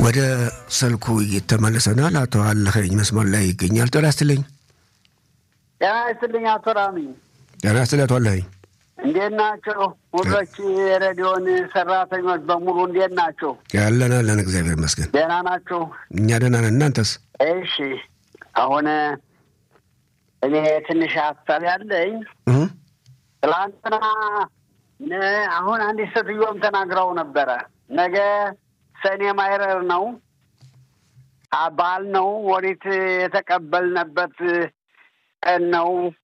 ወደ ስልኩ እየተመለሰናል። አቶ አለኸኝ መስመር ላይ ይገኛል። ጤና ይስጥልኝ። ጤና ይስጥልኝ አቶ ራሚ። ጤና ይስጥልኝ አቶ አለኸኝ። እንዴት ናቸው? ሁሎች የሬዲዮን ሰራተኞች በሙሉ እንዴት ናቸው? ያለን አለን፣ እግዚአብሔር ይመስገን ደህና ናቸው? እኛ ደህና ነን። እናንተስ? እሺ። አሁን እኔ ትንሽ ሀሳብ ያለኝ ትላንትና አሁን አንዲት ሴትዮም ተናግረው ነበረ። ነገ ሰኔ ማይረር ነው በዓል ነው። ወሪት የተቀበልንበት ቀን ነው።